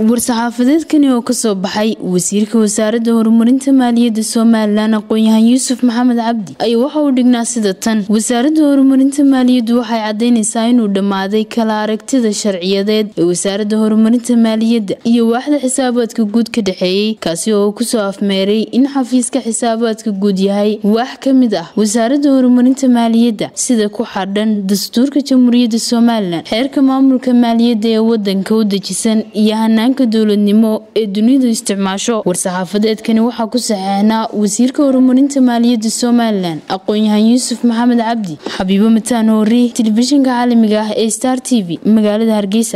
war-saxaafadeedkani oo kasoo baxay wasiirka wasaaradda horumarinta maaliyadda somalilan aqoon-yahan yuusuf maxamed cabdi ayaa waxa uu dhignaa sida tan wasaaradda horumarinta maaliyaddu waxay cadaynaysaa inuu dhammaaday kala aragtida sharciyadeed ee wasaaradda horumarinta maaliyadda iyo waaxda xisaabaadka guud ka dhexeeyey kaasi oo uu kusoo afmeeray in xafiiska xisaabaadka guud yahay waax ka mid ah wasaaradda horumarinta maaliyadda sida ku xadhan dastuurka jamhuuriyadda somalilan xeerka maamulka maaliyadda ee wadanka u dejisan iyo hanaanka dowladnimo ee dunidu isticmaasho war-saxaafadeedkani waxaa ku saxeexnaa wasiirka horumarinta maaliyadda somalilan aqoon-yahan yuusuf maxamed cabdi xabiibo mataan hoori telefishinka caalamiga ah ee star t v magaalada hargeysa